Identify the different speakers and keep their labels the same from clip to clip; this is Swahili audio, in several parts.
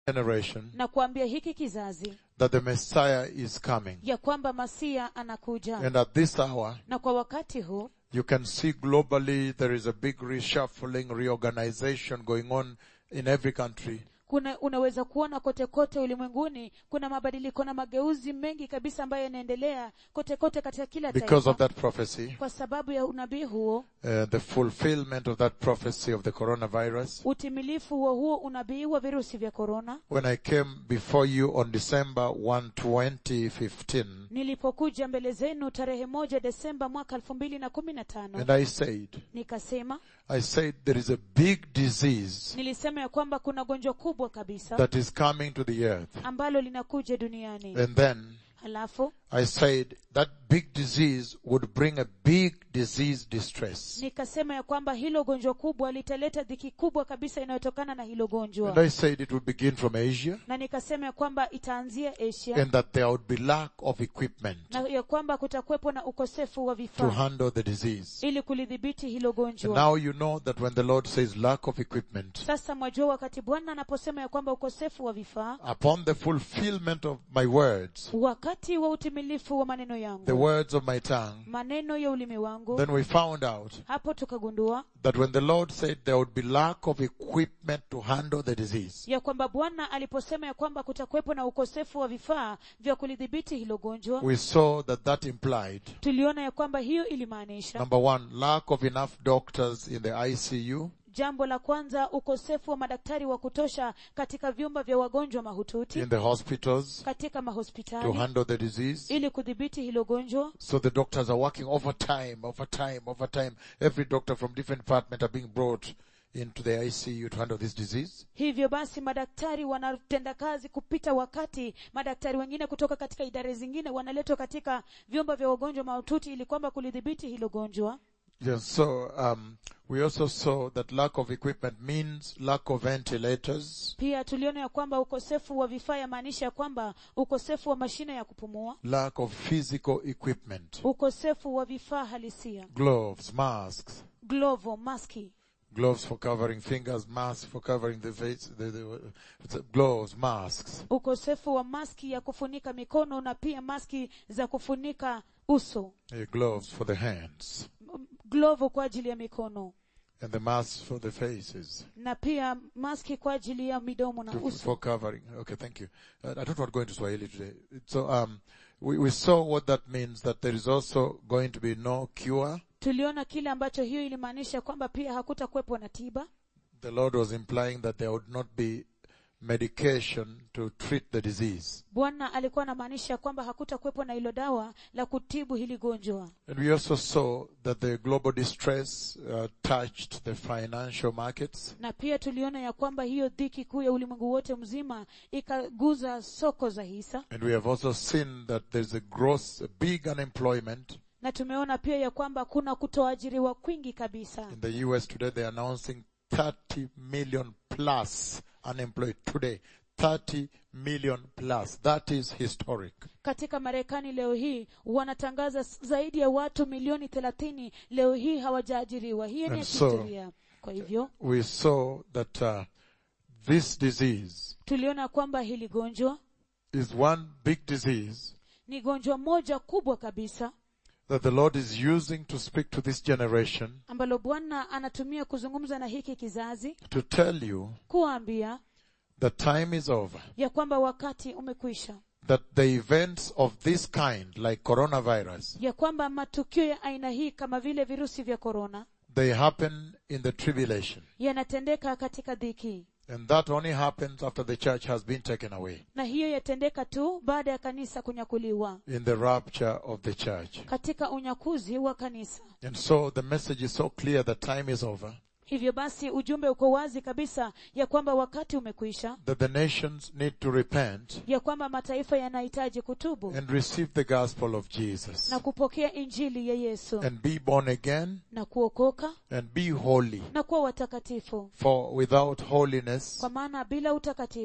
Speaker 1: generation
Speaker 2: na kuambia hiki kizazi
Speaker 1: that the Messiah is coming.
Speaker 2: ya kwamba masia anakuja
Speaker 1: And at this hour,
Speaker 2: na kwa wakati huu
Speaker 1: you can see globally there is a big reshuffling, reorganization going on in every country.
Speaker 2: kuna unaweza kuona kote kote ulimwenguni kuna mabadiliko na mageuzi mengi kabisa ambayo yanaendelea kote kote katika kila
Speaker 1: because of
Speaker 2: taifa
Speaker 1: that prophecy,
Speaker 2: kwa sababu ya unabii huo
Speaker 1: uh, the fulfillment of that prophecy of the coronavirus.
Speaker 2: utimilifu wa huo unabii wa virusi vya korona
Speaker 1: When I came before you on December 1, 2015,
Speaker 2: nilipokuja mbele zenu tarehe moja desemba mwaka elfu mbili na kumi na tano
Speaker 1: and I said,
Speaker 2: nikasema
Speaker 1: I said there is a big disease
Speaker 2: nilisema ya kwamba kuna gonjwa kubwa kabisa
Speaker 1: that is coming to the earth.
Speaker 2: ambalo linakuja duniani
Speaker 1: And then
Speaker 2: halafu
Speaker 1: I said that big disease would bring a big disease distress.
Speaker 2: nikasema ya kwamba hilo gonjwa kubwa litaleta dhiki kubwa kabisa inayotokana na hilo
Speaker 1: And
Speaker 2: gonjwa
Speaker 1: I said it would begin from Asia
Speaker 2: na nikasema ya kwamba itaanzia asia
Speaker 1: and that there would be lack of equipment
Speaker 2: na ya kwamba kutakuwepo na ukosefu wa
Speaker 1: to
Speaker 2: vifaa
Speaker 1: handle the disease.
Speaker 2: ili kulidhibiti hilo
Speaker 1: And
Speaker 2: gonjwa
Speaker 1: now you know that when the Lord says lack of equipment,
Speaker 2: sasa mwajua wakati bwana anaposema ya kwamba ukosefu wa vifaa
Speaker 1: upon the fulfillment of my words,
Speaker 2: wakati wa utimilifu wa maneno
Speaker 1: the
Speaker 2: yangu
Speaker 1: words of my tongue,
Speaker 2: maneno ya ulimi wangu
Speaker 1: then we found out
Speaker 2: hapo tukagundua
Speaker 1: that when the Lord said there would be lack of equipment to handle the disease,
Speaker 2: ya kwamba bwana aliposema ya kwamba kutakuwepo na ukosefu wa vifaa vya kulidhibiti hilo gonjwa
Speaker 1: we saw that that implied,
Speaker 2: tuliona ya kwamba hiyo ilimaanisha
Speaker 1: number one, lack of enough doctors in the ICU,
Speaker 2: jambo la kwanza ukosefu wa madaktari wa kutosha katika vyumba vya wagonjwa mahututi
Speaker 1: in the hospitals
Speaker 2: katika
Speaker 1: to
Speaker 2: mahospitali
Speaker 1: handle the disease.
Speaker 2: ili kudhibiti hilo gonjwa
Speaker 1: So the doctors are working overtime, overtime, overtime. Every doctor from different department are being brought into the ICU to handle this disease.
Speaker 2: hivyo basi madaktari wanatenda kazi kupita wakati madaktari wengine kutoka katika idara zingine wanaletwa katika vyumba vya wagonjwa mahututi ili kwamba kulidhibiti hilo gonjwa
Speaker 1: Yes, so um, we also saw that lack of equipment means lack of ventilators,
Speaker 2: pia tuliona ya kwamba ukosefu wa vifaa yamaanisha ya kwamba ukosefu wa mashine ya kupumua
Speaker 1: lack of physical equipment,
Speaker 2: ukosefu wa vifaa halisia
Speaker 1: gloves, masks,
Speaker 2: glovo maski
Speaker 1: gloves for covering fingers, masks for covering the face, the, the, the gloves, masks.
Speaker 2: ukosefu wa maski ya kufunika mikono na pia maski za kufunika uso
Speaker 1: uh, gloves for the hands
Speaker 2: M- glovo kwa ajili ya mikono
Speaker 1: and the masks for the faces
Speaker 2: na pia maski kwa ajili ya midomo na
Speaker 1: to,
Speaker 2: uso
Speaker 1: for covering. Okay, thank you. Uh, I don't want to go into Swahili today. So, um, we, we saw what that means, that there is also going to be no cure.
Speaker 2: tuliona kile ambacho hiyo ilimaanisha kwamba pia hakutakuwepo na tiba
Speaker 1: The Lord was implying that there would not be medication to treat the disease.
Speaker 2: bwana alikuwa anamaanisha kwamba hakutakuwepo na hilo dawa la kutibu hili gonjwa
Speaker 1: And we also saw that the global distress uh, touched the financial markets.
Speaker 2: na pia tuliona ya kwamba hiyo dhiki kuu ya ulimwengu wote mzima ikaguza soko za hisa
Speaker 1: And we have also seen that there's a gross, a big unemployment.
Speaker 2: na tumeona pia ya kwamba kuna kutoajiriwa kwingi kabisa
Speaker 1: In the US today, they're announcing 30 million plus unemployed today. 30 million plus. That is historic.
Speaker 2: katika marekani leo hii wanatangaza s- zaidi ya watu milioni thelathini leo hii hawajaajiriwa hiyo ni ya
Speaker 1: And so-
Speaker 2: kihistoria kwa hivyo
Speaker 1: We saw that uh, this disease
Speaker 2: tuliona kwamba hili gonjwa
Speaker 1: is one big disease
Speaker 2: ni gonjwa moja kubwa kabisa
Speaker 1: that the Lord is using to speak to this generation
Speaker 2: ambalo bwana anatumia kuzungumza na hiki kizazi
Speaker 1: to tell you
Speaker 2: kuwaambia
Speaker 1: that time is over.
Speaker 2: ya kwamba wakati umekwisha
Speaker 1: That the events of this kind, like coronavirus,
Speaker 2: ya kwamba matukio ya aina hii kama vile virusi vya korona
Speaker 1: they happen in the tribulation.
Speaker 2: yanatendeka katika dhiki
Speaker 1: And that only happens after the church has been taken away.
Speaker 2: na hiyo yatendeka tu baada ya kanisa kunyakuliwa
Speaker 1: In the rapture of the church.
Speaker 2: katika unyakuzi wa kanisa
Speaker 1: And so the message is so clear that time is over.
Speaker 2: hivyo basi ujumbe uko wazi kabisa ya kwamba wakati umekwisha
Speaker 1: That the nations need to repent
Speaker 2: ya kwamba mataifa yanahitaji kutubu
Speaker 1: and receive the gospel of Jesus.
Speaker 2: na kupokea injili ya yesu
Speaker 1: And be born again
Speaker 2: na kuokoka
Speaker 1: and be holy.
Speaker 2: na kuwa watakatifu
Speaker 1: For without holiness,
Speaker 2: kwa maana bila utakatifu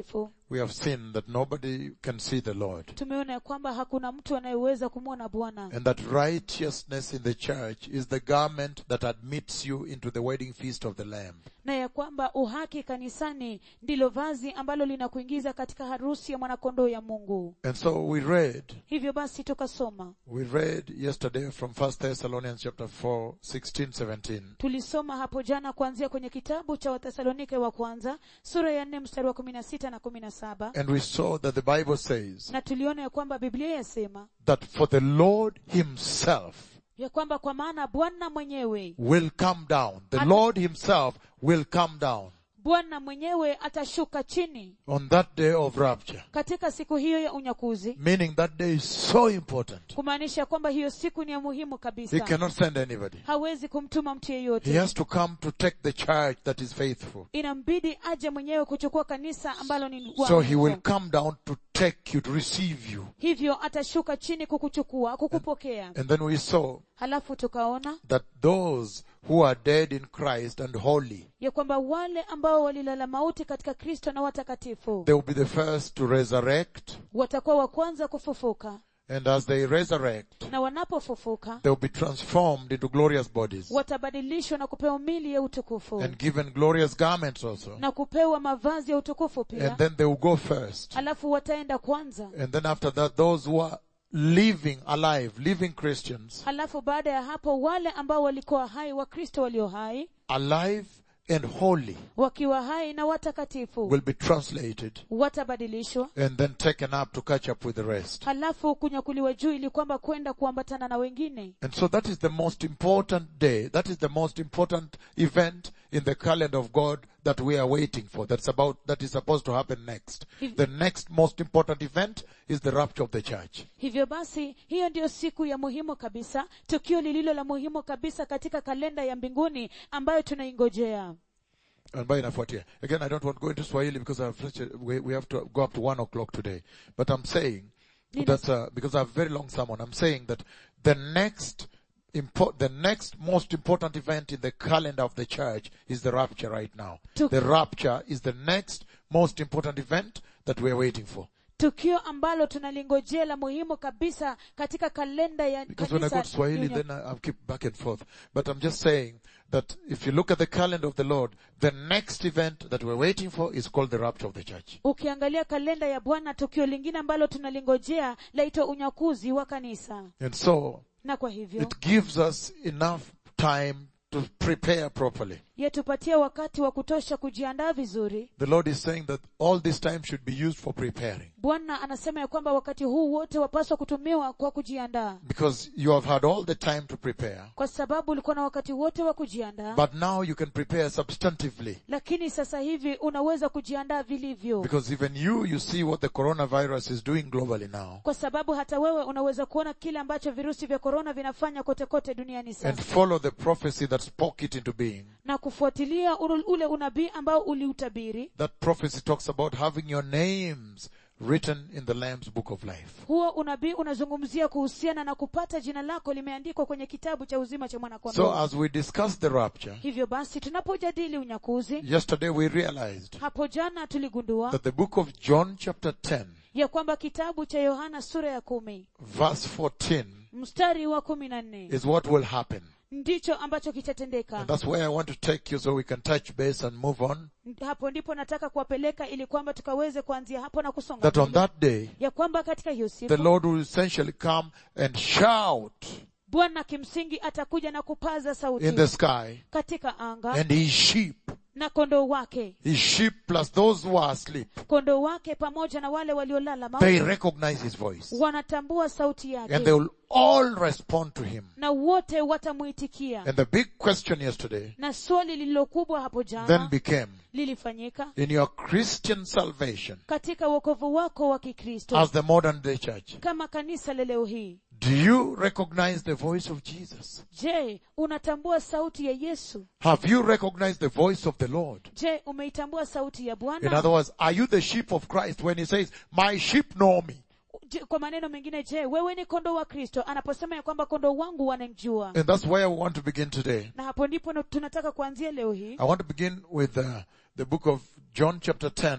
Speaker 1: we have seen that nobody can see the Lord.
Speaker 2: tumeona ya kwamba hakuna mtu anayeweza kumwona bwana
Speaker 1: And that righteousness in the church is the garment that admits you into the wedding feast of the Lamb.
Speaker 2: na ya kwamba uhaki kanisani ndilo vazi ambalo linakuingiza katika harusi ya mwanakondoo ya mungu
Speaker 1: And so we read,
Speaker 2: hivyo basi tukasoma
Speaker 1: we read yesterday from 1 Thessalonians chapter 4, 16, 17.
Speaker 2: tulisoma hapo jana kuanzia kwenye kitabu cha wathesalonike wa kwanza sura ya nne mstari wa kumi na sita na kumi na saba
Speaker 1: And we saw that the Bible says
Speaker 2: na tuliona ya kwamba biblia yasema
Speaker 1: that for the Lord himself
Speaker 2: ya kwamba kwa maana bwana mwenyewe
Speaker 1: will come down. The
Speaker 2: At-
Speaker 1: Lord himself will come down
Speaker 2: bwana mwenyewe atashuka chini
Speaker 1: on that day of rapture.
Speaker 2: katika siku hiyo ya unyakuzi
Speaker 1: Meaning that day is so important.
Speaker 2: kumaanisha kwamba hiyo siku ni ya muhimu
Speaker 1: He
Speaker 2: kabisa
Speaker 1: cannot send anybody.
Speaker 2: hawezi kumtuma mtu
Speaker 1: He
Speaker 2: yeyote
Speaker 1: has to come to take the church that is faithful.
Speaker 2: inambidi aje mwenyewe kuchukua kanisa ambalo ni
Speaker 1: So he will
Speaker 2: waaminifu.
Speaker 1: come down to take you, to receive you.
Speaker 2: hivyo atashuka chini kukuchukua kukupokea
Speaker 1: And then we saw
Speaker 2: halafu tukaona
Speaker 1: that those who are dead in Christ and holy,
Speaker 2: ya kwamba wale ambao walilala mauti katika kristo na watakatifu
Speaker 1: they will be the first to resurrect.
Speaker 2: watakuwa wa kwanza kufufuka
Speaker 1: And as they resurrect,
Speaker 2: na wanapofufuka
Speaker 1: they will be transformed into glorious bodies
Speaker 2: watabadilishwa na kupewa mili ya utukufu
Speaker 1: and given glorious garments also.
Speaker 2: na kupewa mavazi ya utukufu
Speaker 1: And
Speaker 2: pia
Speaker 1: then they will go first.
Speaker 2: halafu wataenda kwanza
Speaker 1: And then after that, those who are living alive, living Christians,
Speaker 2: halafu baada ya hapo wale ambao walikuwa hai wakristo walio hai
Speaker 1: alive and holy,
Speaker 2: wakiwa hai na watakatifu
Speaker 1: will be translated
Speaker 2: watabadilishwa
Speaker 1: and then taken up to catch up with the rest.
Speaker 2: halafu kunyakuliwa juu ili kwamba kwenda kuambatana na wengine
Speaker 1: And so that is the most important day. That is the most important event in the calendar of God that we are waiting for. That's about, that is supposed to happen next.
Speaker 2: If-
Speaker 1: The next most important event is the rapture of the church.
Speaker 2: hivyo basi hiyo ndiyo siku ya muhimu kabisa tukio lililo la muhimu kabisa katika kalenda ya mbinguni ambayo tunaingojea
Speaker 1: ambayo inafuatia. Again, I don't want to go into Swahili because I have such a, we, we have to go up to one o'clock today. But I'm saying
Speaker 2: Nina-
Speaker 1: that, uh, because I have very long sermon, I'm saying that the next import, the next most important event in the calendar of the church is the rapture right now.
Speaker 2: To-
Speaker 1: The rapture is the next most important event that we're waiting for.
Speaker 2: tukio ambalo tunalingojea la muhimu kabisa katika kalenda ya
Speaker 1: Because when I go
Speaker 2: kanisa
Speaker 1: to Swahili,
Speaker 2: dunia-
Speaker 1: then I, I'll keep back and forth. But I'm just saying that if you look at the calendar of the Lord, the next event that we're waiting for is called the rapture of the church.
Speaker 2: ukiangalia kalenda ya bwana tukio lingine ambalo tunalingojea laitwa unyakuzi wa kanisa
Speaker 1: And so,
Speaker 2: na kwa hivyo
Speaker 1: it gives us enough time to prepare properly.
Speaker 2: yatupatia wakati wa kutosha kujiandaa vizuri
Speaker 1: The Lord is saying that all this time should be used for preparing.
Speaker 2: bwana anasema ya kwamba wakati huu wote wapaswa kutumiwa kwa kujiandaa
Speaker 1: Because you have had all the time to prepare.
Speaker 2: kwa sababu ulikuwa na wakati wote wa kujiandaa
Speaker 1: But now you can prepare substantively.
Speaker 2: lakini sasa hivi unaweza kujiandaa vilivyo
Speaker 1: Because even you, you see what the coronavirus is doing globally now.
Speaker 2: kwa sababu hata wewe unaweza kuona kile ambacho virusi vya korona vinafanya kote kote duniani
Speaker 1: And
Speaker 2: sasa
Speaker 1: follow the prophecy that spoke it into being.
Speaker 2: na kufuatilia ule- ule unabii ambao uliutabiri
Speaker 1: That prophecy talks about having your names written in the Lamb's book of life.
Speaker 2: huo unabii unazungumzia kuhusiana na kupata jina lako limeandikwa kwenye kitabu cha uzima cha
Speaker 1: So
Speaker 2: mwanakondoo
Speaker 1: as we discuss the rapture,
Speaker 2: hivyo basi tunapojadili unyakuzi
Speaker 1: yesterday we realized
Speaker 2: hapo jana tuligundua
Speaker 1: that the book of John chapter 10
Speaker 2: ya kwamba kitabu cha yohana sura ya kumi
Speaker 1: verse 14
Speaker 2: mstari wa kumi na nne
Speaker 1: is what will happen.
Speaker 2: ndicho ambacho kitatendeka
Speaker 1: And that's where I want to take you so we can touch base and move on.
Speaker 2: hapo ndipo nataka kuwapeleka ili kwamba tukaweze kuanzia hapo na kusonga
Speaker 1: That on
Speaker 2: mbele.
Speaker 1: that day,
Speaker 2: ya kwamba katika hiyo
Speaker 1: the
Speaker 2: siku
Speaker 1: Lord will essentially come and shout
Speaker 2: bwana kimsingi atakuja na kupaza sauti
Speaker 1: in the sky
Speaker 2: katika anga
Speaker 1: and his sheep,
Speaker 2: na kondoo wake
Speaker 1: his sheep plus those who are asleep,
Speaker 2: kondoo wake pamoja na wale waliolala mauti
Speaker 1: they recognize his voice
Speaker 2: wanatambua sauti
Speaker 1: and they
Speaker 2: yake
Speaker 1: will all respond to him.
Speaker 2: na wote watamwitikia
Speaker 1: And the big question yesterday
Speaker 2: na swali lililokubwa hapo
Speaker 1: then
Speaker 2: jana
Speaker 1: became,
Speaker 2: lilifanyika
Speaker 1: in your Christian salvation
Speaker 2: katika wokovu wako wa kikristo
Speaker 1: as the modern day church,
Speaker 2: kama kanisa la leo hii
Speaker 1: do you recognize the voice of Jesus?
Speaker 2: je unatambua sauti ya yesu
Speaker 1: Have you recognized the voice of the Lord?
Speaker 2: je umeitambua sauti ya
Speaker 1: In
Speaker 2: bwana
Speaker 1: other words, are you the sheep of Christ when he says, my sheep know me?
Speaker 2: Je, kwa maneno mengine je wewe ni kondoo wa kristo anaposema ya kwamba kondoo wangu wanamjua
Speaker 1: And that's where we want to begin today.
Speaker 2: na hapo ndipo na- tunataka kuanzia leo hii
Speaker 1: I want to begin with uh, the book of John chapter 10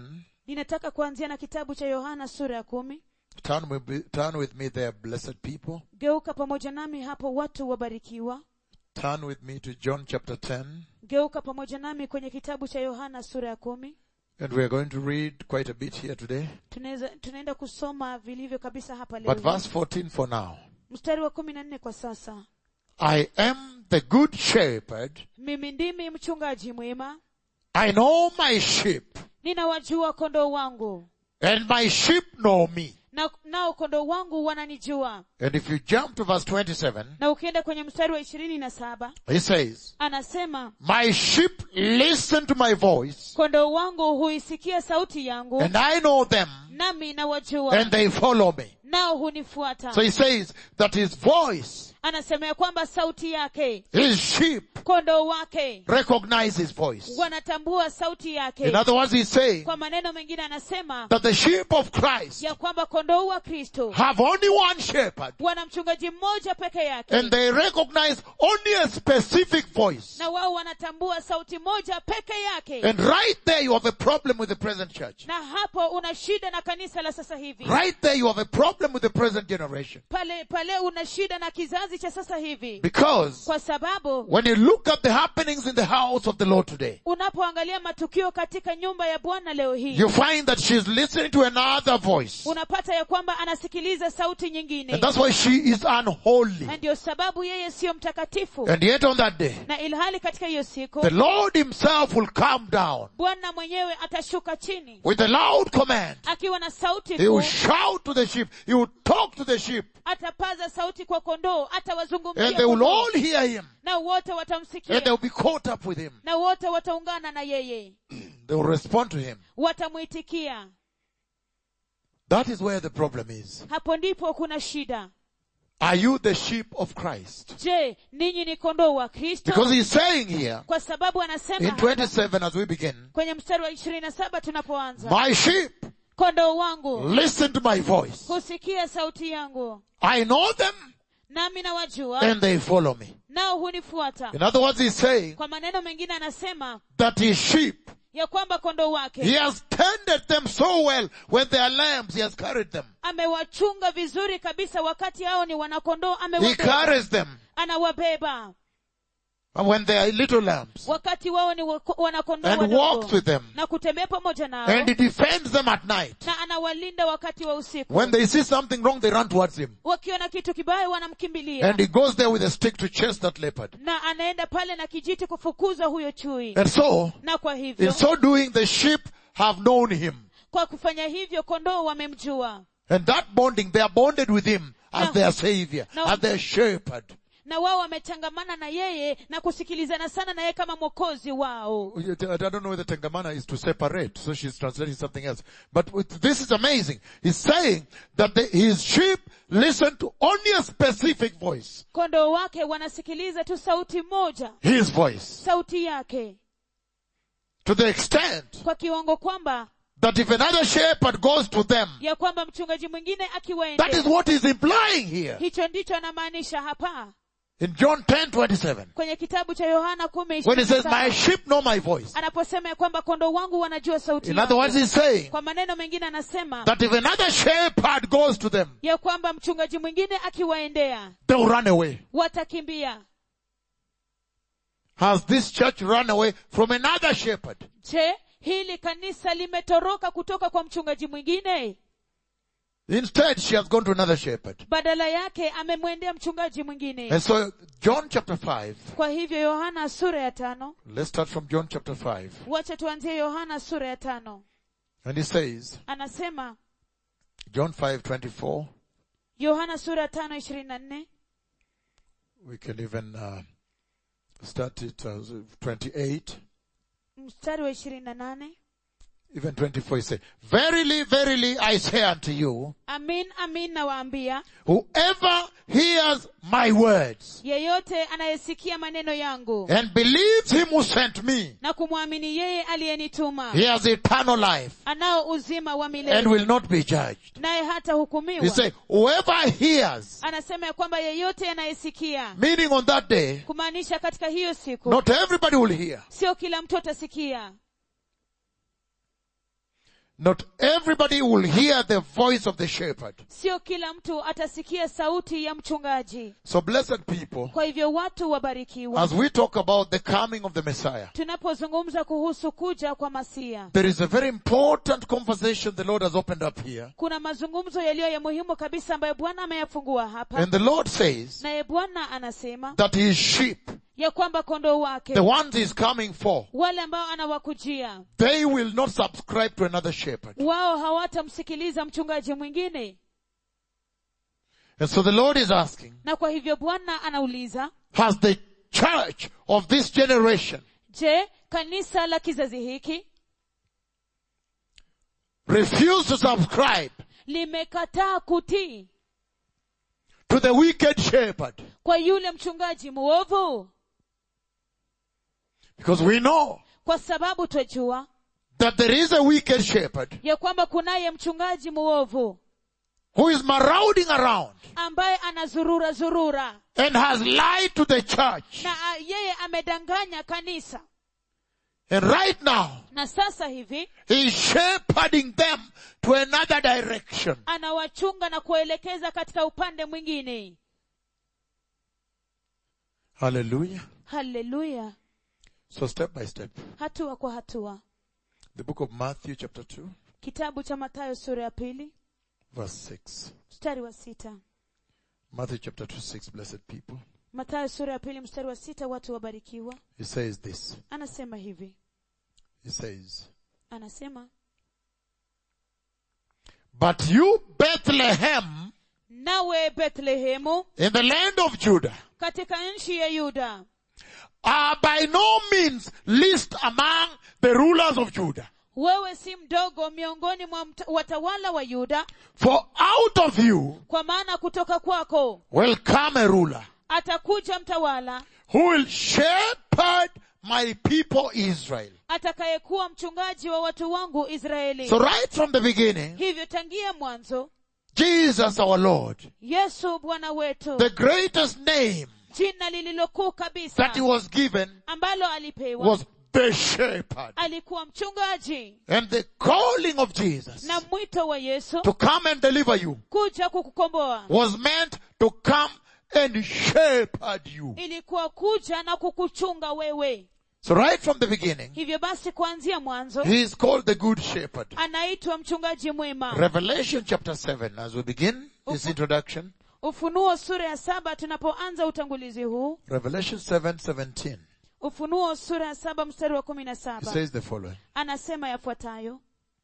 Speaker 2: ninataka kuanzia na kitabu cha yohana sura ya kumi
Speaker 1: Turn with, turn with me there, blessed people.
Speaker 2: geuka pamoja nami hapo watu wabarikiwa
Speaker 1: Turn with me to John chapter 10.
Speaker 2: geuka pamoja nami kwenye kitabu cha yohana sura ya kumi
Speaker 1: And we are going to read quite a bit here today.
Speaker 2: tunaweza tunaenda kusoma vilivyo kabisa hapa leo
Speaker 1: But verse 14 for now.
Speaker 2: mstari wa kumi na nne kwa sasa
Speaker 1: I am the good shepherd.
Speaker 2: mimi ndimi mchungaji mwema
Speaker 1: I know my sheep
Speaker 2: ninawajua kondoo wangu
Speaker 1: and my sheep know me.
Speaker 2: na nao kondoo wangu wananijua
Speaker 1: And if you jump to verse 27,
Speaker 2: na ukienda kwenye mstari wa ishirini na saba
Speaker 1: he says,
Speaker 2: anasema
Speaker 1: my sheep listen to my voice
Speaker 2: kondoo wangu huisikia sauti yangu
Speaker 1: and I know them
Speaker 2: nami nawajua
Speaker 1: and they follow me.
Speaker 2: nao hunifuata
Speaker 1: So he says that his voice,
Speaker 2: anasema ya kwamba sauti yake
Speaker 1: his sheep
Speaker 2: kondoo wake
Speaker 1: recognize his voice.
Speaker 2: wanatambua sauti yake
Speaker 1: In other words, he's saying
Speaker 2: kwa maneno mengine anasema
Speaker 1: that the sheep of Christ
Speaker 2: ya kwamba kondoo wa kristo
Speaker 1: have only one shepherd
Speaker 2: wana mchungaji mmoja peke yake
Speaker 1: and they recognize only a specific voice.
Speaker 2: na wao wanatambua sauti moja peke yake
Speaker 1: And right there you have a problem with the present church.
Speaker 2: na hapo una shida na kanisa la sasa hivi
Speaker 1: Right there you have a problem with the present generation.
Speaker 2: pale pale una shida na kizazi cha sasa hivi
Speaker 1: Because
Speaker 2: kwa sababu
Speaker 1: when you look at the happenings in the house of the Lord today,
Speaker 2: unapoangalia matukio katika nyumba ya bwana leo hii
Speaker 1: you find that she's listening to another voice.
Speaker 2: unapata ya kwamba anasikiliza sauti nyingine
Speaker 1: And that's why she is unholy.
Speaker 2: na ndio sababu yeye siyo mtakatifu
Speaker 1: And yet on that day,
Speaker 2: na ilhali katika hiyo siku
Speaker 1: the Lord himself will come down
Speaker 2: bwana mwenyewe atashuka chini
Speaker 1: with a loud command.
Speaker 2: akiwa na sauti
Speaker 1: He will
Speaker 2: kuu
Speaker 1: shout to the sheep. He will talk to the sheep.
Speaker 2: atapaza sauti kwa kondoo
Speaker 1: And
Speaker 2: atawazungumzia
Speaker 1: they will
Speaker 2: kondoo.
Speaker 1: all hear him.
Speaker 2: na wote
Speaker 1: And
Speaker 2: watamsikia
Speaker 1: they'll be caught up with him.
Speaker 2: na wote wataungana na yeye
Speaker 1: They will respond to him.
Speaker 2: watamwitikia
Speaker 1: That is where the problem is.
Speaker 2: hapo ndipo kuna shida
Speaker 1: Are you the sheep of Christ?
Speaker 2: je ninyi ni kondoo wa kristo
Speaker 1: Because he's saying here
Speaker 2: kwa sababu anasema
Speaker 1: in
Speaker 2: hapa,
Speaker 1: 27 as we begin,
Speaker 2: kwenye mstari wa ishirini na saba tunapoanza
Speaker 1: my sheep
Speaker 2: kondoo wangu
Speaker 1: listen to my voice.
Speaker 2: husikia sauti yangu
Speaker 1: I know them
Speaker 2: nami nawajua
Speaker 1: and they follow me.
Speaker 2: nao hunifuata
Speaker 1: In other words, he's saying
Speaker 2: kwa maneno mengine anasema
Speaker 1: that his sheep,
Speaker 2: ya kwamba kondoo
Speaker 1: he
Speaker 2: wake
Speaker 1: has tended them so well when they are lambs, he has carried them.
Speaker 2: amewachunga vizuri kabisa wakati hao ni wanakondoo
Speaker 1: He
Speaker 2: amewabeba
Speaker 1: carries them
Speaker 2: anawabeba
Speaker 1: and when they are little lambs
Speaker 2: wakati wao ni wako- wanakondoo
Speaker 1: and
Speaker 2: wadogo.
Speaker 1: walks with them
Speaker 2: na kutembea pamoja nao
Speaker 1: and he defends them at night.
Speaker 2: na anawalinda wakati wa usiku
Speaker 1: When they see something wrong, they run towards him.
Speaker 2: wakiona kitu kibaya wanamkimbilia
Speaker 1: And he goes there with a stick to chase that leopard.
Speaker 2: na anaenda pale na kijiti kufukuza huyo chui
Speaker 1: And so,
Speaker 2: na kwa hivyo
Speaker 1: in so doing, the sheep have known him.
Speaker 2: kwa kufanya hivyo kondoo wamemjua
Speaker 1: And that bonding, they are bonded with him as
Speaker 2: No.
Speaker 1: their savior,
Speaker 2: No.
Speaker 1: as their shepherd.
Speaker 2: na wao wamechangamana na yeye na kusikilizana sana na yeye kama mwokozi wao
Speaker 1: I don't know whether Tengamana is to separate, so she's translating something else. But with, this is amazing. He's saying that the, his sheep listen to only a specific voice.
Speaker 2: kondoo wake wanasikiliza tu sauti moja
Speaker 1: His voice.
Speaker 2: sauti yake
Speaker 1: To the extent
Speaker 2: kwa kiwango kwamba
Speaker 1: that if another shepherd goes to them,
Speaker 2: ya kwamba mchungaji mwingine
Speaker 1: that is
Speaker 2: akiwaendea
Speaker 1: what he's implying here.
Speaker 2: hicho ndicho anamaanisha hapa
Speaker 1: In John 10, 27.
Speaker 2: kwenye kitabu cha yohana kumi
Speaker 1: When he
Speaker 2: ishirini na
Speaker 1: says,
Speaker 2: saba,
Speaker 1: my sheep know my voice.
Speaker 2: anaposema ya kwamba kondoo wangu wanajua sauti
Speaker 1: In other words,
Speaker 2: yangu.
Speaker 1: he's saying
Speaker 2: kwa maneno mengine anasema
Speaker 1: that if another shepherd goes to them,
Speaker 2: ya kwamba mchungaji mwingine akiwaendea
Speaker 1: they'll run away.
Speaker 2: watakimbia
Speaker 1: Has this church run away from another shepherd?
Speaker 2: je hili kanisa limetoroka kutoka kwa mchungaji mwingine
Speaker 1: Instead, she has gone to another shepherd.
Speaker 2: badala yake amemwendea mchungaji mwingine
Speaker 1: And so, John chapter 5,
Speaker 2: kwa hivyo yohana sura ya tano
Speaker 1: let's start from John chapter 5.
Speaker 2: wacha tuanzie yohana sura ya tano
Speaker 1: And he says,
Speaker 2: anasema
Speaker 1: John 5, 24,
Speaker 2: yohana sura ya tano ishirini na nne
Speaker 1: we can even uh, start it as 28,
Speaker 2: mstari wa ishirini na nane
Speaker 1: even 24, he says, Verily, verily, I say unto you,
Speaker 2: amin amin nawaambia
Speaker 1: whoever hears my words
Speaker 2: yeyote anayesikia maneno yangu
Speaker 1: and believes him who sent me,
Speaker 2: na kumwamini yeye aliyenituma
Speaker 1: he has eternal life
Speaker 2: anao uzima wa
Speaker 1: and
Speaker 2: milele
Speaker 1: will not be judged.
Speaker 2: naye hata
Speaker 1: He
Speaker 2: hukumiwa
Speaker 1: said, whoever hears,
Speaker 2: anasema ya kwamba yeyote anayesikia
Speaker 1: meaning on that day,
Speaker 2: kumaanisha katika hiyo siku
Speaker 1: not everybody will hear.
Speaker 2: sio kila mtu atasikia
Speaker 1: Not everybody will hear the voice of the shepherd.
Speaker 2: sio kila mtu atasikia sauti ya mchungaji
Speaker 1: So blessed people,
Speaker 2: kwa hivyo watu wabarikiwa
Speaker 1: as we talk about the coming of the Messiah,
Speaker 2: tunapozungumza kuhusu kuja kwa masia
Speaker 1: there is a very important conversation the Lord has opened up here.
Speaker 2: kuna mazungumzo yaliyo ya muhimu kabisa ambayo bwana ameyafungua hapa
Speaker 1: And the Lord says
Speaker 2: naye bwana anasema
Speaker 1: that his sheep,
Speaker 2: ya kwamba kondoo wake
Speaker 1: the ones he's coming for,
Speaker 2: wale ambao anawakujia
Speaker 1: they will not subscribe to another shepherd.
Speaker 2: wao hawatamsikiliza mchungaji mwingine
Speaker 1: And so the Lord is asking,
Speaker 2: na kwa hivyo bwana anauliza
Speaker 1: has the church of this generation
Speaker 2: je kanisa la kizazi hiki
Speaker 1: refused to subscribe
Speaker 2: limekataa kutii
Speaker 1: to the wicked shepherd?
Speaker 2: kwa yule mchungaji mwovu
Speaker 1: Because we know
Speaker 2: kwa sababu twajua
Speaker 1: that there is a wicked shepherd
Speaker 2: ya kwamba kunaye mchungaji mwovu
Speaker 1: who is marauding around
Speaker 2: ambaye anazurura zurura
Speaker 1: and has lied to the church.
Speaker 2: na a, yeye amedanganya kanisa
Speaker 1: And right now,
Speaker 2: na sasa hivi
Speaker 1: he is shepherding them to another direction.
Speaker 2: anawachunga na kuwaelekeza katika upande mwingine
Speaker 1: Hallelujah.
Speaker 2: haleluya
Speaker 1: So step by step.
Speaker 2: hatua kwa hatua
Speaker 1: The book of Matthew chapter 2
Speaker 2: kitabu cha matayo sura ya pili
Speaker 1: verse 6.
Speaker 2: mstari wa sita
Speaker 1: Matthew chapter 2 6, blessed people.
Speaker 2: matayo sura ya pili mstari wa sita watu wabarikiwa
Speaker 1: He says this.
Speaker 2: anasema hivi
Speaker 1: He says,
Speaker 2: anasema
Speaker 1: But you Bethlehem
Speaker 2: nawe bethlehemu
Speaker 1: in the land of Judah
Speaker 2: katika nchi ya yuda
Speaker 1: are by no means least among the rulers of Judah.
Speaker 2: wewe si mdogo miongoni mwa mta- watawala wa yuda
Speaker 1: For out of you
Speaker 2: kwa maana kutoka kwako
Speaker 1: will come a ruler
Speaker 2: atakuja mtawala
Speaker 1: who will shepherd my people Israel.
Speaker 2: atakayekuwa mchungaji wa watu wangu israeli
Speaker 1: So right from the beginning,
Speaker 2: hivyo tangia mwanzo
Speaker 1: Jesus our Lord,
Speaker 2: yesu bwana wetu
Speaker 1: the greatest name
Speaker 2: jina lililokuu kabisa
Speaker 1: that he was given
Speaker 2: ambalo alipewa
Speaker 1: was the shepherd.
Speaker 2: alikuwa mchungaji
Speaker 1: And the calling of Jesus
Speaker 2: na mwito wa yesu
Speaker 1: to come and deliver you
Speaker 2: kuja kukukomboa
Speaker 1: was meant to come and shepherd you.
Speaker 2: ilikuwa kuja na kukuchunga wewe
Speaker 1: So right from the beginning,
Speaker 2: hivyo basi kuanzia mwanzo
Speaker 1: he is called the good shepherd.
Speaker 2: anaitwa mchungaji mwema
Speaker 1: Revelation chapter 7, as we begin this introduction,
Speaker 2: ufunuo sura ya saba tunapoanza utangulizi huu
Speaker 1: Revelation 7, 17,
Speaker 2: ufunuo sura ya saba mstari wa kumi na
Speaker 1: it
Speaker 2: saba
Speaker 1: says the following.
Speaker 2: anasema yafuatayo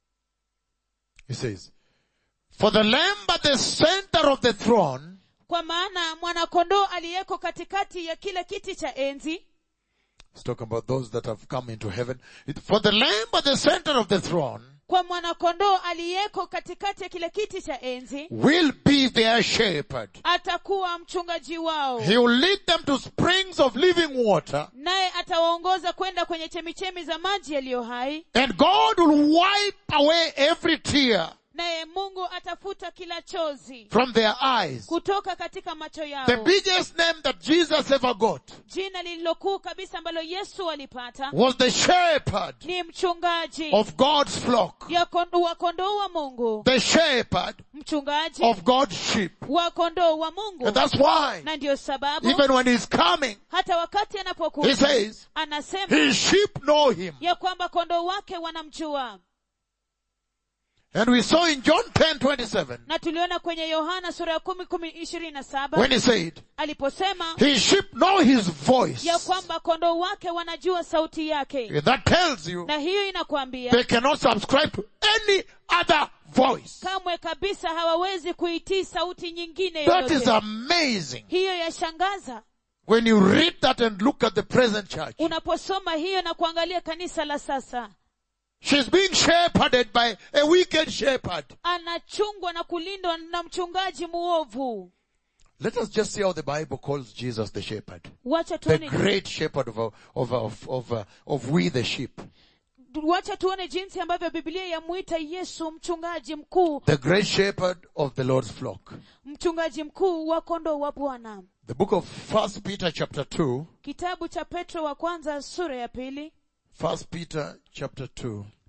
Speaker 1: He says, For the lamb at the center of the throne
Speaker 2: kwa maana mwanakondoo aliyeko katikati ya kile kiti cha enzi
Speaker 1: He's talking about those that have come into heaven. It- For the lamb at the center of the throne
Speaker 2: kwa mwanakondoo aliyeko katikati ya kile kiti cha enzi
Speaker 1: will be their shepherd.
Speaker 2: atakuwa mchungaji wao
Speaker 1: He will lead them to springs of living water
Speaker 2: naye atawaongoza kwenda kwenye chemichemi za maji yaliyo hai
Speaker 1: and God will wipe away every tear
Speaker 2: naye mungu atafuta kila chozi
Speaker 1: from their eyes.
Speaker 2: kutoka katika macho
Speaker 1: The
Speaker 2: yao
Speaker 1: biggest name that Jesus ever got
Speaker 2: jina lililokuu kabisa ambalo yesu alipata
Speaker 1: was the shepherd
Speaker 2: ni mchungaji
Speaker 1: of God's flock.
Speaker 2: ya kon- wa kondoo wa mungu
Speaker 1: The shepherd
Speaker 2: mchungaji
Speaker 1: of God's sheep.
Speaker 2: wa kondoo wa mungu
Speaker 1: And that's why
Speaker 2: na ndiyo sababu
Speaker 1: even when he's coming,
Speaker 2: hata wakati
Speaker 1: he
Speaker 2: anapokuja
Speaker 1: says,
Speaker 2: anasema
Speaker 1: his sheep know him.
Speaker 2: ya kwamba kondoo wake wanamjua
Speaker 1: And we saw in John 10, 27,
Speaker 2: na tuliona kwenye yohana sura ya kumi kumi ishirini na saba
Speaker 1: when he said,
Speaker 2: aliposema
Speaker 1: his sheep know his voice.
Speaker 2: ya kwamba kondoo wake wanajua sauti yake
Speaker 1: That tells you
Speaker 2: na hiyo inakwambia
Speaker 1: they cannot subscribe to any other voice.
Speaker 2: kamwe kabisa hawawezi kuitii sauti nyingine
Speaker 1: That is
Speaker 2: yoyote
Speaker 1: amazing.
Speaker 2: hiyo yashangaza
Speaker 1: When you read that and look at the present church,
Speaker 2: unaposoma hiyo na kuangalia kanisa la sasa
Speaker 1: she's being shepherded by a wicked shepherd.
Speaker 2: anachungwa na kulindwa na mchungaji muovu
Speaker 1: Let us just see how the Bible calls Jesus the shepherd.
Speaker 2: wacha
Speaker 1: The
Speaker 2: tuone,
Speaker 1: great shepherd of, of, of, of, uh, of we the sheep.
Speaker 2: wacha tuone jinsi ambavyo biblia yamwita yesu mchungaji mkuu
Speaker 1: The great shepherd of the Lord's flock.
Speaker 2: mchungaji mkuu wa kondoo wa bwana
Speaker 1: The book of First Peter chapter 2.
Speaker 2: kitabu cha petro wa kwanza sura ya pili
Speaker 1: First Peter chapter 2.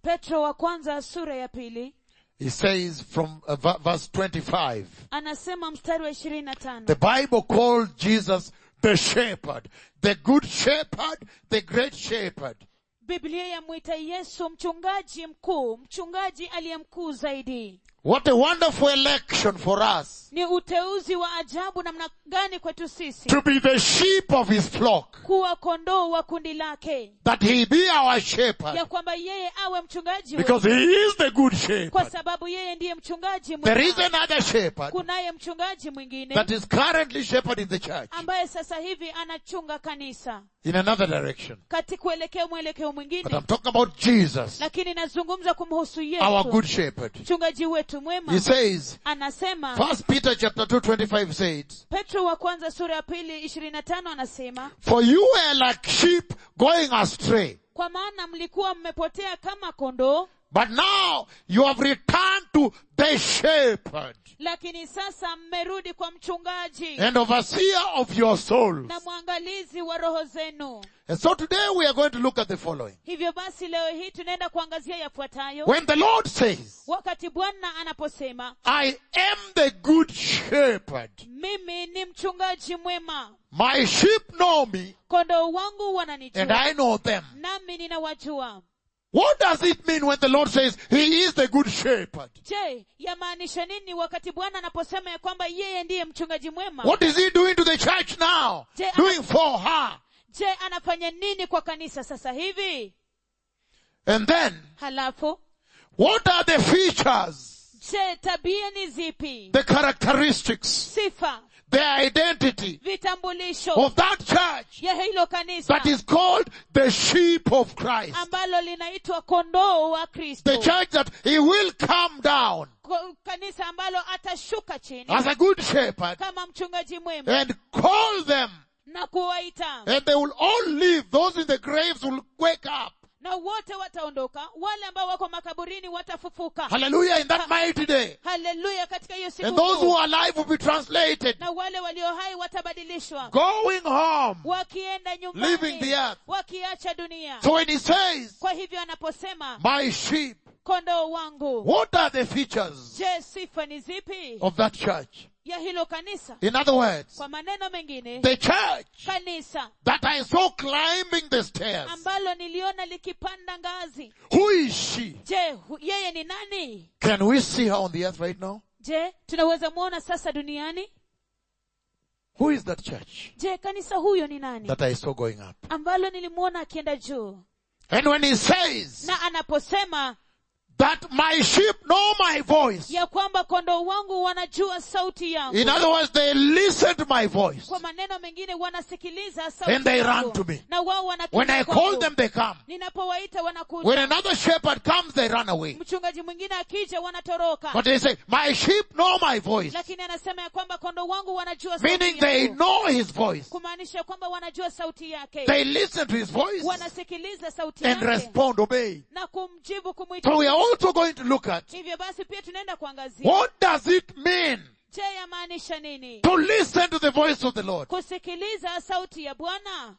Speaker 2: petro wa kwanza sura ya pili
Speaker 1: he says from uh, v- verse 25,
Speaker 2: anasema mstari wa ishirini na tano
Speaker 1: the Bible called Jesus the shepherd, the good shepherd, the great shepherd.
Speaker 2: biblia yamwita yesu mchungaji mkuu mchungaji aliye mkuu zaidi
Speaker 1: What a wonderful election for us
Speaker 2: ni uteuzi wa ajabu namna gani kwetu sisi
Speaker 1: to be the sheep of his flock,
Speaker 2: kuwa kondoo wa kundi lake
Speaker 1: that he be our shepherd,
Speaker 2: ya kwamba yeye awe mchungaji
Speaker 1: because
Speaker 2: wetu,
Speaker 1: he is the good
Speaker 2: kwa
Speaker 1: shepherd.
Speaker 2: sababu yeye ndiye mchungaji
Speaker 1: There is
Speaker 2: mwema
Speaker 1: another shepherd
Speaker 2: kunaye mchungaji mwingine
Speaker 1: that is currently shepherding the church
Speaker 2: ambaye sasa hivi anachunga kanisa
Speaker 1: in another direction.
Speaker 2: kati kuelekea mwelekeo
Speaker 1: But
Speaker 2: mwingine
Speaker 1: I'm talking about Jesus,
Speaker 2: lakini nazungumza kumhusu
Speaker 1: our
Speaker 2: yesu
Speaker 1: good shepherd.
Speaker 2: mchungaji wetu
Speaker 1: He
Speaker 2: mwema
Speaker 1: says,
Speaker 2: anasema
Speaker 1: First Peter chapter 2 25 says,
Speaker 2: petro wa kwanza sura ya pili ishirini na tano anasema
Speaker 1: For you were like sheep going astray,
Speaker 2: kwa maana mlikuwa mmepotea kama kondoo
Speaker 1: but now you have returned to the shepherd
Speaker 2: lakini sasa mmerudi kwa mchungaji
Speaker 1: and overseer of your souls.
Speaker 2: na mwangalizi wa roho zenu
Speaker 1: And so today we are going to look at the following.
Speaker 2: hivyo basi leo hii tunaenda kuangazia yafuatayo
Speaker 1: When the Lord says,
Speaker 2: wakati bwana anaposema
Speaker 1: I am the good shepherd,
Speaker 2: mimi ni mchungaji mwema
Speaker 1: my sheep know me
Speaker 2: kondoo wangu
Speaker 1: and
Speaker 2: wananijua
Speaker 1: I know them.
Speaker 2: nami ninawajua
Speaker 1: What does it mean when the Lord says He is the good shepherd?
Speaker 2: je yamaanisha nini wakati bwana anaposema ya kwamba yeye ndiye mchungaji mwema
Speaker 1: What is He doing to the church now?
Speaker 2: Je,
Speaker 1: Doing for her.
Speaker 2: je anafanya nini kwa kanisa sasa hivi
Speaker 1: And then,
Speaker 2: halafu
Speaker 1: what are the features,
Speaker 2: je tabia ni zipi
Speaker 1: the characteristics,
Speaker 2: sifa
Speaker 1: the identity
Speaker 2: vitambulisho
Speaker 1: of that church
Speaker 2: ya hilo kanisa
Speaker 1: that is called the sheep of Christ?
Speaker 2: ambalo linaitwa kondoo wa kristo
Speaker 1: The church that He will come down
Speaker 2: Ko- kanisa ambalo atashuka chini
Speaker 1: as a good shepherd
Speaker 2: kama mchungaji mwema
Speaker 1: and call them
Speaker 2: na kuwaita
Speaker 1: and they will all live. Those in the graves will wake up.
Speaker 2: na wote wataondoka wale ambao wako makaburini watafufuka
Speaker 1: Hallelujah in that mighty day.
Speaker 2: haleluya katika hiyo siku
Speaker 1: And those
Speaker 2: kuu.
Speaker 1: who are alive will be translated,
Speaker 2: na wale walio hai watabadilishwa
Speaker 1: going home,
Speaker 2: wakienda
Speaker 1: leaving
Speaker 2: nyumbani
Speaker 1: the earth.
Speaker 2: wakiacha dunia
Speaker 1: So when he says,
Speaker 2: kwa hivyo anaposema
Speaker 1: my sheep,
Speaker 2: kondoo wangu
Speaker 1: what are the features
Speaker 2: je sifa ni zipi
Speaker 1: of that church?
Speaker 2: ya hilo kanisa
Speaker 1: In other words,
Speaker 2: kwa maneno mengine
Speaker 1: the church
Speaker 2: kanisa
Speaker 1: that I saw climbing the stairs.
Speaker 2: ambalo niliona likipanda ngazi
Speaker 1: Who is she?
Speaker 2: je hu- yeye ni nani
Speaker 1: Can we see her on the earth right now?
Speaker 2: je tunaweza mwona sasa duniani
Speaker 1: Who is that church
Speaker 2: je kanisa huyo ni nani
Speaker 1: that I saw going up?
Speaker 2: ambalo nilimwona akienda juu
Speaker 1: And when he says
Speaker 2: na anaposema
Speaker 1: that my sheep know my voice,
Speaker 2: ya kwamba kondoo wangu wanajua sauti yangu
Speaker 1: in other words, they listen to my voice.
Speaker 2: kwa maneno mengine wanasikiliza sauti
Speaker 1: And they
Speaker 2: yangu.
Speaker 1: run to me.
Speaker 2: na wao
Speaker 1: When
Speaker 2: wanakuja
Speaker 1: I
Speaker 2: kwangu.
Speaker 1: call them, they come.
Speaker 2: ninapowaita
Speaker 1: When
Speaker 2: wanakuja
Speaker 1: another shepherd comes, they run away.
Speaker 2: mchungaji mwingine akija wanatoroka
Speaker 1: But they say, my sheep know my voice.
Speaker 2: lakini anasema ya kwamba kondoo wangu wanajua
Speaker 1: Meaning
Speaker 2: sauti
Speaker 1: they
Speaker 2: yangu
Speaker 1: know his voice.
Speaker 2: kumaanisha kwamba wanajua sauti yake
Speaker 1: They listen to his voice
Speaker 2: wanasikiliza sauti
Speaker 1: and
Speaker 2: yake
Speaker 1: respond, obey.
Speaker 2: na kumjibu kumwita
Speaker 1: So we are also going to look at
Speaker 2: hivyo basi pia tunaenda kuangazia
Speaker 1: what does it mean
Speaker 2: je yamaanisha nini
Speaker 1: to listen to the voice of the Lord.
Speaker 2: kusikiliza sauti ya bwana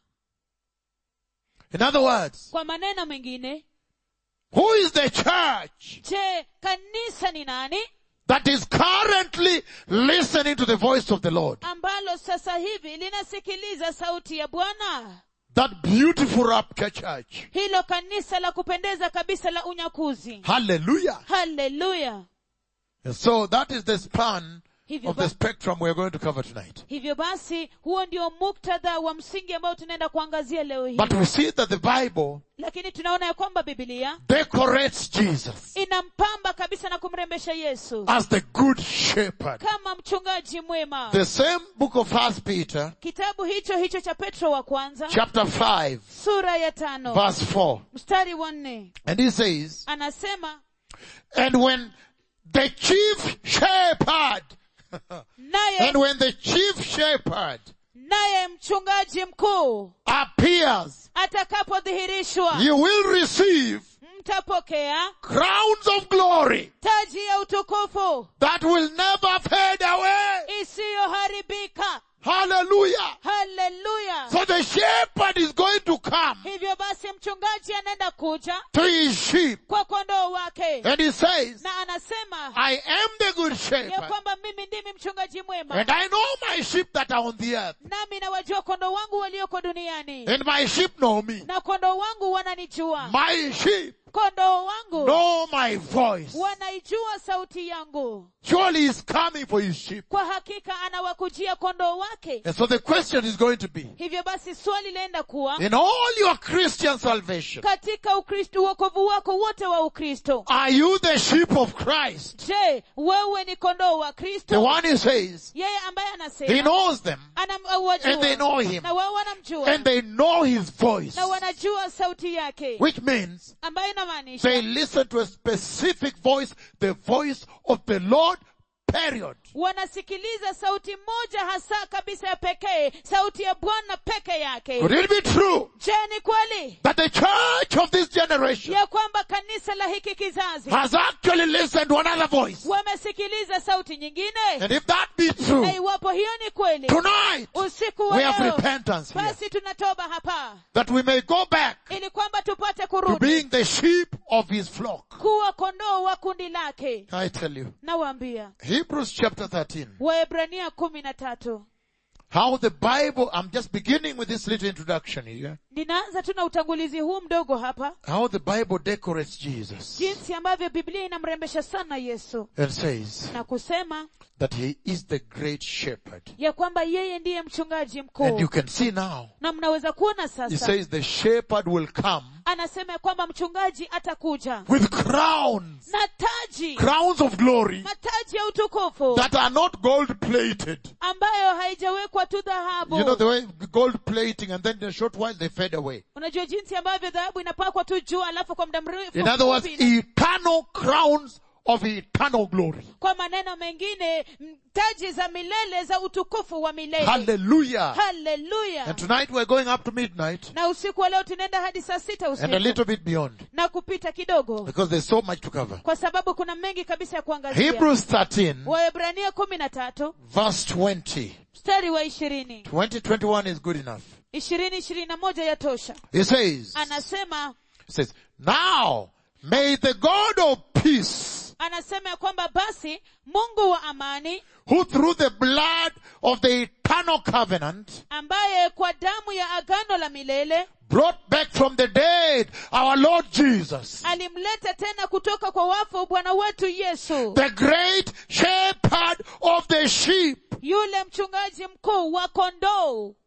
Speaker 1: In other words,
Speaker 2: kwa maneno mengine
Speaker 1: who is the church
Speaker 2: je kanisa ni nani
Speaker 1: that is currently listening to the voice of the Lord?
Speaker 2: ambalo sasa hivi linasikiliza sauti ya bwana
Speaker 1: That beautiful rapture church.
Speaker 2: hilo kanisa la kupendeza kabisa la unyakuzi
Speaker 1: Hallelujah.
Speaker 2: haleluya
Speaker 1: And so that is the span
Speaker 2: hivyo,
Speaker 1: of the
Speaker 2: ba-
Speaker 1: spectrum we are going to cover tonight.
Speaker 2: hivyo basi huo ndio muktadha wa msingi ambao tunaenda kuangazia leo hii
Speaker 1: But we see that the Bible
Speaker 2: lakini tunaona ya kwamba bibilia
Speaker 1: decorates Jesus
Speaker 2: inampamba kabisa na kumrembesha yesu
Speaker 1: as the good shepherd.
Speaker 2: kama mchungaji mwema
Speaker 1: The same book of First Peter,
Speaker 2: kitabu hicho hicho cha petro wa kwanza
Speaker 1: chapter 5,
Speaker 2: sura ya tano
Speaker 1: verse 4.
Speaker 2: mstari wa nne
Speaker 1: And he says,
Speaker 2: anasema
Speaker 1: And when the chief shepherd,
Speaker 2: naye
Speaker 1: and when the chief shepherd
Speaker 2: naye mchungaji mkuu
Speaker 1: appears,
Speaker 2: atakapodhihirishwa
Speaker 1: you will receive
Speaker 2: mtapokea
Speaker 1: crowns of glory
Speaker 2: taji ya utukufu
Speaker 1: that will never fade away.
Speaker 2: isiyoharibika
Speaker 1: Hallelujah.
Speaker 2: haleluya
Speaker 1: So the shepherd is going to come
Speaker 2: hivyo basi mchungaji anaenda kuja
Speaker 1: to his sheep
Speaker 2: kwa kondoo wake
Speaker 1: and he says,
Speaker 2: na anasema
Speaker 1: I am the good
Speaker 2: ya
Speaker 1: shepherd
Speaker 2: kwamba mimi ndimi mchungaji mwema
Speaker 1: and I know my sheep that are on the earth
Speaker 2: nami nawajua kondoo wangu walioko duniani
Speaker 1: and my sheep know me.
Speaker 2: na kondoo wangu wananijua
Speaker 1: My sheep
Speaker 2: kondoo wangu
Speaker 1: know my voice.
Speaker 2: wanaijua sauti yangu
Speaker 1: Surely he's coming for his sheep.
Speaker 2: kwa hakika anawakujia kondoo wake
Speaker 1: And so the question is going to be,
Speaker 2: hivyo basi swali laenda kuwa
Speaker 1: in all your Christian salvation,
Speaker 2: katika ukristo uokovu wako wote wa ukristo
Speaker 1: are you the sheep of Christ?
Speaker 2: je wewe ni kondoo wa
Speaker 1: The
Speaker 2: kristo
Speaker 1: one he says,
Speaker 2: yeye ambaye
Speaker 1: he
Speaker 2: anasema
Speaker 1: knows them
Speaker 2: anawajua
Speaker 1: and they know him
Speaker 2: na wao wanamjua
Speaker 1: and they know his voice,
Speaker 2: na wanajua sauti yake
Speaker 1: which means
Speaker 2: ambayo inamaanisha
Speaker 1: they listen to a specific voice, the voice of the Lord, period.
Speaker 2: wanasikiliza sauti moja hasa kabisa ya pekee sauti ya bwana peke yake
Speaker 1: Could it be true
Speaker 2: je ni kweli
Speaker 1: that the church of this generation
Speaker 2: ya kwamba kanisa la hiki kizazi
Speaker 1: has actually listened to another voice?
Speaker 2: wamesikiliza sauti nyingine
Speaker 1: And if that be true,
Speaker 2: na iwapo hiyo ni kweli
Speaker 1: tonight
Speaker 2: usiku wa
Speaker 1: we have
Speaker 2: leo
Speaker 1: repentance here.
Speaker 2: basi tunatoba hapa
Speaker 1: That we may go back
Speaker 2: ili kwamba tupate
Speaker 1: to
Speaker 2: kurudi
Speaker 1: being the sheep of his flock.
Speaker 2: kuwa kondoo wa kundi lake
Speaker 1: I tell you.
Speaker 2: nawaambia
Speaker 1: Hebrews chapter 13.
Speaker 2: waebrania kumi na tatu
Speaker 1: How the Bible, I'm just beginning with this little introduction here.
Speaker 2: ninaanza tu na utangulizi huu mdogo hapa
Speaker 1: How the Bible decorates Jesus
Speaker 2: jinsi ambavyo biblia inamrembesha sana yesu
Speaker 1: and says
Speaker 2: na kusema
Speaker 1: that he is the great shepherd.
Speaker 2: ya kwamba yeye ndiye mchungaji
Speaker 1: And
Speaker 2: mkuu
Speaker 1: you can see now,
Speaker 2: na mnaweza kuona
Speaker 1: he
Speaker 2: sasa
Speaker 1: says the shepherd will come
Speaker 2: anasema ya kwamba mchungaji atakuja
Speaker 1: with crowns,
Speaker 2: na taji
Speaker 1: crowns of glory
Speaker 2: mataji ya utukufu
Speaker 1: that are not gold plated.
Speaker 2: ambayo haijawekwa tu dhahabu
Speaker 1: You know the way gold plating and then in a short while they fade away.
Speaker 2: unajua jinsi ambavyo dhahabu inapakwa tu juu alafu kwa muda mrefu
Speaker 1: In other words,
Speaker 2: mfupi ina-
Speaker 1: eternal crowns of eternal glory.
Speaker 2: kwa maneno mengine m- taji za milele za utukufu wa milele
Speaker 1: Hallelujah.
Speaker 2: haleluya
Speaker 1: And tonight we're going up to midnight
Speaker 2: na usiku wa leo tunaenda hadi saa sita
Speaker 1: and a
Speaker 2: usiku
Speaker 1: little bit beyond
Speaker 2: na kupita kidogo
Speaker 1: because there's so much to cover.
Speaker 2: kwa sababu kuna mengi kabisa ya kuangazia
Speaker 1: Hebrews 13
Speaker 2: waebrania kumi na tatu
Speaker 1: verse 20.
Speaker 2: mstari wa ishirini
Speaker 1: 2021 is good enough.
Speaker 2: ishirini ishirini na moja ya tosha
Speaker 1: It says,
Speaker 2: anasema
Speaker 1: it says, now may the God of peace
Speaker 2: anasema ya kwamba basi mungu wa amani
Speaker 1: who through the blood of the eternal covenant
Speaker 2: ambaye kwa damu ya agano la milele
Speaker 1: brought back from the dead our Lord Jesus,
Speaker 2: alimleta tena kutoka kwa wafu bwana wetu yesu
Speaker 1: the great shepherd of the sheep,
Speaker 2: yule mchungaji mkuu wa kondoo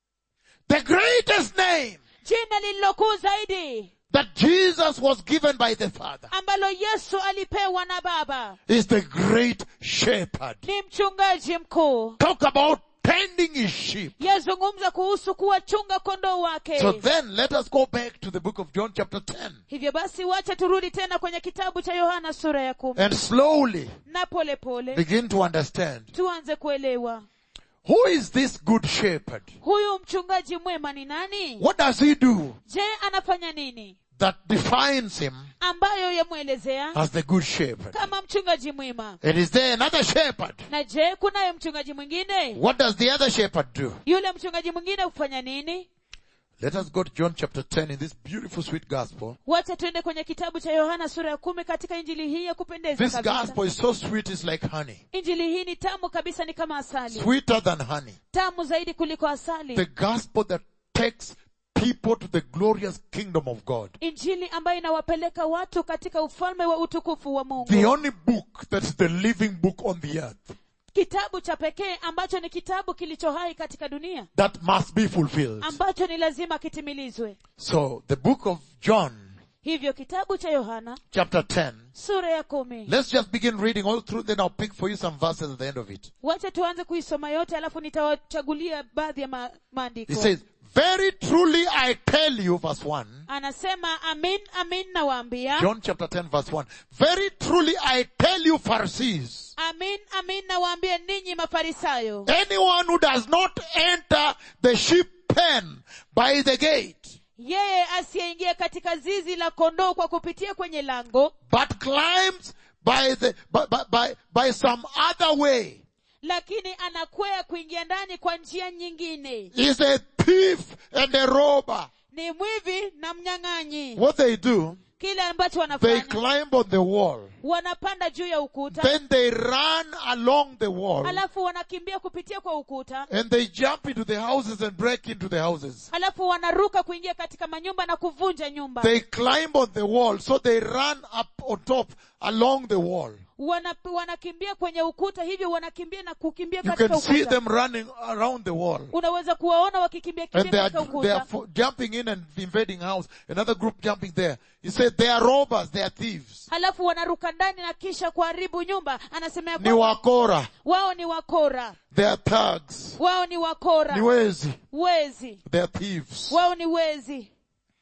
Speaker 1: the greatest name
Speaker 2: jina lililokuu zaidi
Speaker 1: that Jesus was given by the Father
Speaker 2: ambalo yesu alipewa na baba
Speaker 1: is the great shepherd.
Speaker 2: ni mchungaji mkuu
Speaker 1: Talk about tending his sheep.
Speaker 2: yazungumza kuhusu kuwachunga kondoo wake
Speaker 1: So then let us go back to the book of John chapter 10
Speaker 2: hivyo basi wacha turudi tena kwenye kitabu cha yohana sura ya kumi
Speaker 1: and slowly
Speaker 2: na polepole pole,
Speaker 1: begin to understand
Speaker 2: tuanze kuelewa
Speaker 1: who is this good shepherd?
Speaker 2: huyu mchungaji mwema ni nani
Speaker 1: What does he do
Speaker 2: je anafanya nini
Speaker 1: that defines him
Speaker 2: ambayo yamwelezea
Speaker 1: as the good shepherd?
Speaker 2: kama mchungaji mwema
Speaker 1: And is there another shepherd?
Speaker 2: na je kunaye mchungaji mwingine
Speaker 1: What does the other shepherd do?
Speaker 2: yule mchungaji mwingine hufanya nini
Speaker 1: Let us go to John chapter 10 in this beautiful sweet gospel.
Speaker 2: wacha tuende kwenye kitabu cha yohana sura ya kumi katika injili hii ya kupendeza
Speaker 1: This
Speaker 2: kabisa
Speaker 1: gospel is so sweet it's like honey.
Speaker 2: injili hii ni tamu kabisa ni kama asali
Speaker 1: Sweeter than honey.
Speaker 2: tamu zaidi kuliko asali
Speaker 1: The gospel that takes people to the glorious kingdom of God.
Speaker 2: injili ambayo inawapeleka watu katika ufalme wa utukufu wa mungu
Speaker 1: The only book that's the living book on the earth
Speaker 2: kitabu cha pekee ambacho ni kitabu kilicho hai katika dunia
Speaker 1: that must be fulfilled.
Speaker 2: ambacho ni lazima kitimilizwe
Speaker 1: So the book of John
Speaker 2: hivyo kitabu cha yohana
Speaker 1: chapter 10.
Speaker 2: sura ya kumi
Speaker 1: Let's just begin reading all through, then I'll pick for you some verses at the end of it.
Speaker 2: wacha tuanze kuisoma yote alafu nitawachagulia baadhi ya ma- maandiko
Speaker 1: It says, Very truly I tell you, verse 1,
Speaker 2: anasema amin amin nawaambia
Speaker 1: John chapter 10 verse 1, Very truly I tell you, Pharisees,
Speaker 2: amin amin nawaambia ninyi mafarisayo
Speaker 1: anyone who does not enter the sheep pen by the gate,
Speaker 2: yeye asiyeingia katika zizi la kondoo kwa kupitia kwenye lango
Speaker 1: but climbs by the, by, by, by, by some other way,
Speaker 2: lakini anakwea kuingia ndani kwa njia nyingine
Speaker 1: is a thief and a robber.
Speaker 2: ni mwivi na mnyang'anyi
Speaker 1: What they do,
Speaker 2: kile ambacho
Speaker 1: they
Speaker 2: wanafanya
Speaker 1: climb on the wall.
Speaker 2: wanapanda juu ya ukuta
Speaker 1: Then they run along the wall
Speaker 2: halafu wanakimbia kupitia kwa ukuta
Speaker 1: and they jump into the houses and break into the houses.
Speaker 2: halafu wanaruka kuingia katika manyumba na kuvunja nyumba
Speaker 1: They climb on the wall, so they run up on top along the wall.
Speaker 2: Wana, wanakimbia kwenye ukuta hivyo wanakimbia na kukimbia
Speaker 1: You
Speaker 2: katika
Speaker 1: can see
Speaker 2: ukuta
Speaker 1: them running around the wall.
Speaker 2: unaweza kuwaona wakikimbia
Speaker 1: And
Speaker 2: kimbia
Speaker 1: they are,
Speaker 2: katika
Speaker 1: they are
Speaker 2: ukuta
Speaker 1: fo- jumping in and invading house. Another group jumping there. He said they are robbers, they are thieves.
Speaker 2: halafu wanaruka ndani na kisha kuharibu nyumba anasema ya
Speaker 1: Ni
Speaker 2: kwamba
Speaker 1: wakora.
Speaker 2: wao ni wakora
Speaker 1: They are thugs.
Speaker 2: wao ni wakora
Speaker 1: Ni wezi.
Speaker 2: wezi
Speaker 1: They are thieves.
Speaker 2: wao ni wezi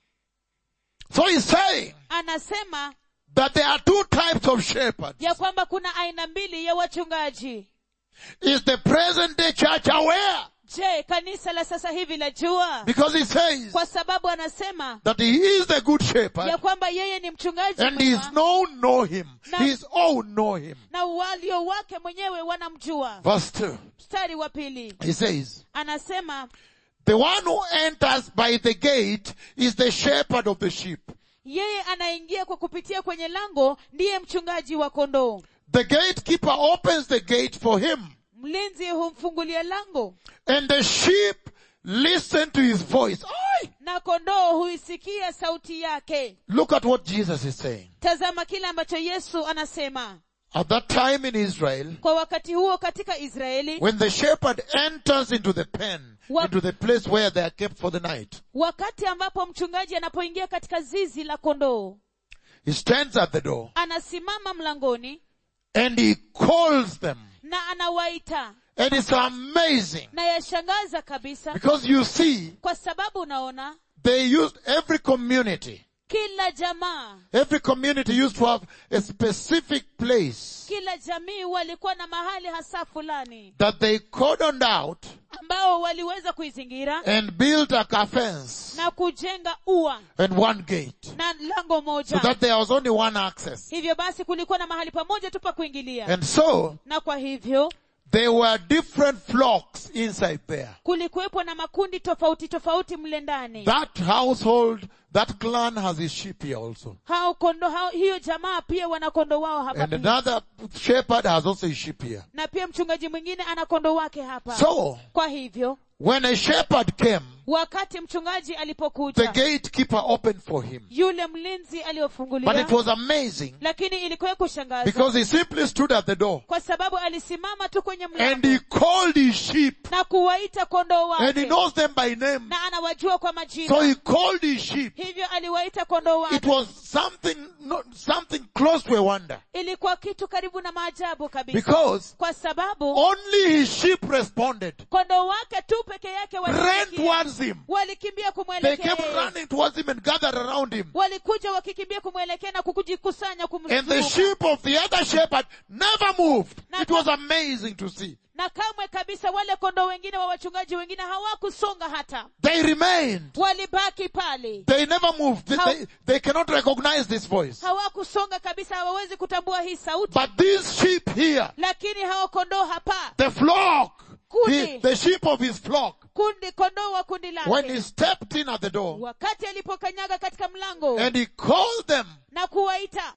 Speaker 1: So he's saying
Speaker 2: anasema
Speaker 1: that there are two types of shepherds.
Speaker 2: ya kwamba kuna aina mbili ya wachungaji
Speaker 1: Is the present day church aware?
Speaker 2: je kanisa la sasa hivi la jua
Speaker 1: Because he says
Speaker 2: kwa sababu anasema
Speaker 1: that he is the good shepherd
Speaker 2: ya kwamba yeye ni mchungaji
Speaker 1: and his
Speaker 2: mwema,
Speaker 1: known know him.
Speaker 2: Na-
Speaker 1: His own know him.
Speaker 2: na walio wake mwenyewe wanamjua
Speaker 1: Verse 2.
Speaker 2: mstari wa pili
Speaker 1: He says,
Speaker 2: anasema
Speaker 1: the one who enters by the gate is the shepherd of the sheep.
Speaker 2: yeye anaingia kwa kupitia kwenye lango ndiye mchungaji wa kondoo
Speaker 1: The gatekeeper opens the gate for him
Speaker 2: mlinzi humfungulia lango
Speaker 1: and the sheep listen to his voice. Oi!
Speaker 2: na kondoo huisikia sauti yake
Speaker 1: Look at what Jesus is saying.
Speaker 2: tazama kile ambacho yesu anasema
Speaker 1: At that time in Israel,
Speaker 2: kwa wakati huo katika israeli
Speaker 1: when the shepherd enters into the pen,
Speaker 2: Wa-
Speaker 1: into the place where they are kept for the night,
Speaker 2: wakati ambapo mchungaji anapoingia katika zizi la kondoo
Speaker 1: he stands at the door
Speaker 2: anasimama mlangoni
Speaker 1: and he calls them.
Speaker 2: na anawaita
Speaker 1: And it's amazing
Speaker 2: na yashangaza kabisa
Speaker 1: because you see,
Speaker 2: kwa sababu unaona
Speaker 1: they used every community.
Speaker 2: kila jamaa
Speaker 1: Every community used to have a specific place
Speaker 2: kila jamii walikuwa na mahali hasa fulani
Speaker 1: that they cordoned out
Speaker 2: ambao waliweza kuizingira
Speaker 1: and built like a fence
Speaker 2: na kujenga ua
Speaker 1: and one gate.
Speaker 2: na lango
Speaker 1: So
Speaker 2: moja
Speaker 1: that there was only one access.
Speaker 2: hivyo basi kulikuwa na mahali pamoja tu pa kuingilia
Speaker 1: And so,
Speaker 2: na kwa hivyo
Speaker 1: there were different flocks inside there.
Speaker 2: kulikuwepo na makundi tofauti tofauti mle ndani
Speaker 1: That household, that clan has his sheep here also.
Speaker 2: hao kondo hao, hiyo jamaa pia wana kondo wao hapa
Speaker 1: And
Speaker 2: pia.
Speaker 1: another shepherd has also his sheep here.
Speaker 2: na pia mchungaji mwingine ana kondo wake hapa
Speaker 1: So,
Speaker 2: kwa hivyo
Speaker 1: when a shepherd came,
Speaker 2: wakati mchungaji
Speaker 1: the
Speaker 2: alipokuja
Speaker 1: gatekeeper opened for him.
Speaker 2: yule mlinzi
Speaker 1: But it
Speaker 2: aliyofungulia
Speaker 1: was amazing
Speaker 2: lakini ilikuwa ya kushangaza
Speaker 1: because he simply stood at the door
Speaker 2: kwa sababu alisimama tu kwenye
Speaker 1: and
Speaker 2: mlango
Speaker 1: he called his sheep
Speaker 2: na kuwaita kondoo
Speaker 1: and he
Speaker 2: wake
Speaker 1: knows them by name.
Speaker 2: na anawajua kwa
Speaker 1: So
Speaker 2: majina
Speaker 1: he called his sheep.
Speaker 2: hivyo aliwaita kondoo
Speaker 1: It
Speaker 2: wake
Speaker 1: was something, not, something close to a wonder
Speaker 2: ilikuwa kitu karibu na maajabu kabisa
Speaker 1: because
Speaker 2: kwa sababu
Speaker 1: only his sheep responded,
Speaker 2: kondoo wake tu peke yake
Speaker 1: ran
Speaker 2: walisikia.
Speaker 1: towards him.
Speaker 2: walikimbia
Speaker 1: They
Speaker 2: kumwelekea
Speaker 1: kept
Speaker 2: yeye.
Speaker 1: running towards him and gathered around him.
Speaker 2: walikuja wakikimbia kumwelekea na kukujikusanya
Speaker 1: And the
Speaker 2: kumzunguka
Speaker 1: sheep of the other shepherd never moved. It was amazing to see.
Speaker 2: na kamwe kabisa wale kondoo wengine wa wachungaji wengine hawakusonga hata
Speaker 1: They remained.
Speaker 2: walibaki pale
Speaker 1: They never moved. They,
Speaker 2: How-
Speaker 1: they, they cannot recognize this voice.
Speaker 2: hawakusonga kabisa hawawezi kutambua hii sauti
Speaker 1: But these sheep here,
Speaker 2: lakini hawa kondoo hapa
Speaker 1: the flock,
Speaker 2: Kundi.
Speaker 1: he, the sheep of his flock,
Speaker 2: kundi kondoo wa kundi
Speaker 1: when he
Speaker 2: lake
Speaker 1: stepped in at the door
Speaker 2: wakati alipokanyaga katika mlango
Speaker 1: and he called them,
Speaker 2: na kuwaita